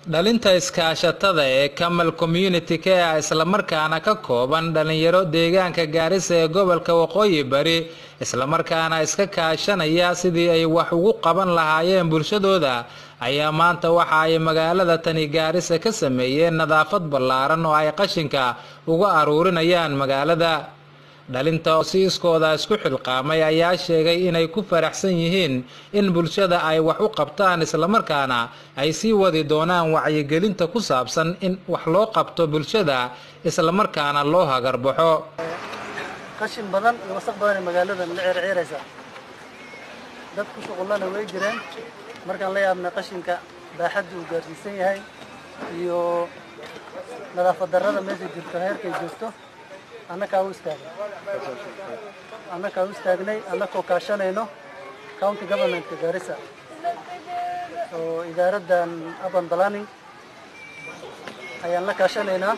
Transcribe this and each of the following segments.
dhalinta iskaashatada ee kamal community care islamarkaana ka kooban dhalinyaro deegaanka gaarisa ee gobolka waqooyi bari islamarkaana iska kaashanaya sidii ay wax ugu qaban lahaayeen bulshadooda ayaa maanta waxa ay magaalada tani gaarisa ka sameeyeen nadaafad ballaaran oo ay qashinka uga aruurinayaan magaalada dhalinta oo si iskooda isku xilqaamay ayaa sheegay inay ku faraxsan yihiin in bulshada ay wax u qabtaan islamarkaana ay sii wadi doonaan wacyigelinta ku saabsan in wax loo qabto bulshada islamarkaana loo hagarbaxo qashin badan iyo wasaq badan ee magaaladan la ceerceeraysa dad ku shuqullana way jireen markaan la yaabnay qashinka baaxadda uu gaarsiisan yahay iyo nadaafad darrada meesha jirto heerkay joogto annakaa u istaagnay annakaa u istaagnay annakoo kaashanayno county governmentka gaarisa oo idaaraddan urban planning ayaan la kaashanaynaa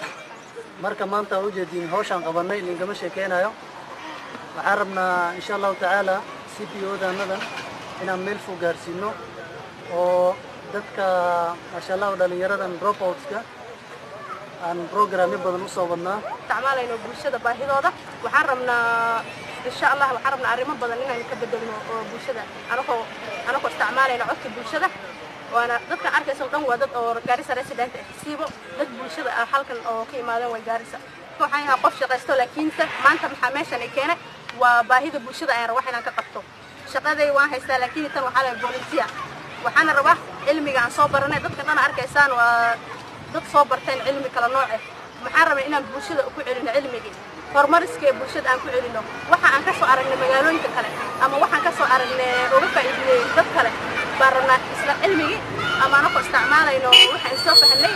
marka maanta waa ujeediin hawshaan qabannay ninkama sheekeynayo waxaan rabnaa insha allahu tacaala c p o daanadan inaan meel fog gaarsiino oo dadka maasha allahu dhalinyaradan dropoutska aan programyo badan usoo wadnaa isticmaalayno bulshada baahidooda waxaan rabnaa insha allah waxaan rabnaa arrimo badan inaynu ka bedelno oo bulshada anagoo anagoo isticmaalayno codka bulshada waana dadkan arkaysa dhan waa dad oo gaarisa resident ah siibo dad bulshada ah halkan oo ka imaadeen way gaarisa waxaan yahay qof shaqaysto laakiinse maanta maxaa meeshan ay keenay waa baahida bulshada ayaan rabaa inaan ka qabto shaqaday waan haystaa laakiin tan waxaa lahay volunteer waxaana rabaa cilmiga aan soo baranay dadka dhan arkaysaan waa dad soo barteen cilmi kala nooce maxaan rabay inaan bulshada ku celino cilmigii horumariska ee bulshada aan ku celino waxa aan ka soo aragnay magaalooyinka kale ama waxaan ka soo aragnay uga faa'iidinay dad kale baan rabnaa isla cilmigii ama anakoo isticmaalayno waxaan soo fahanay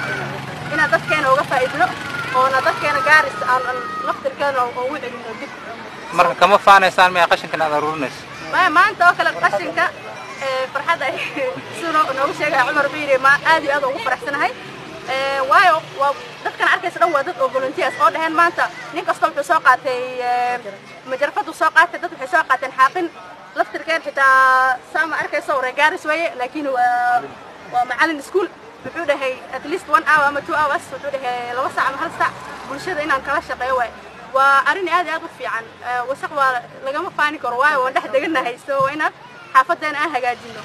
inaan dadkeena uga faa'iidino oona dadkeena gaaris aan laftirkeena ugu celino dib marka kama faanaysaan maya qashinkan aad aruurinayso maya maanta oo kale qashinka farxadda ay siduu noogu sheegaya cumar biiri ma aad iyo aad ugu faraxsanahay waayo waa dadkan arkaysa dhan waa dad oo volunteers oo dhaheen maanta nin kasta wuxuu soo qaatay majarfadu soo qaatay dad waxay soo qaateen xaaqin laftirkeen xitaa saama arkaysa oo reegaaris weeye laakiin waa waa macalin iskuul wuxuu dhahay at least one hour ama two hours wuxuu dhahay laba saac ama hal saac bulshada inaan kala shaqeeyo waaye waa arrin aad iyo aad u fiican wasaq waa lagama faani karo waayo waan dhex deganahay so waa inaan xaafadeena aan hagaajino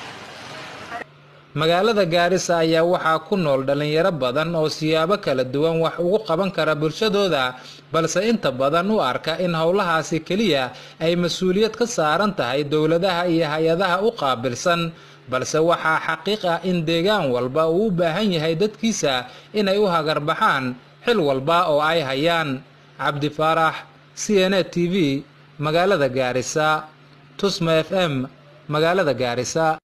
magaalada gaarisa ayaa waxaa ku nool dhalinyaro badan oo siyaabo kala duwan wax ugu qaban kara bulshadooda balse inta badan u arka in howlahaasi keliya ay mas-uuliyad ka saaran tahay dowladaha iyo hay-adaha u qaabilsan balse waxaa xaqiiq ah in deegaan walba uu u baahan yahay dadkiisa inay u hagarbaxaan xil walba oo ay hayaan cabdi faarax c n a t v magaalada gaarisa tusma f m magaalada gaarisa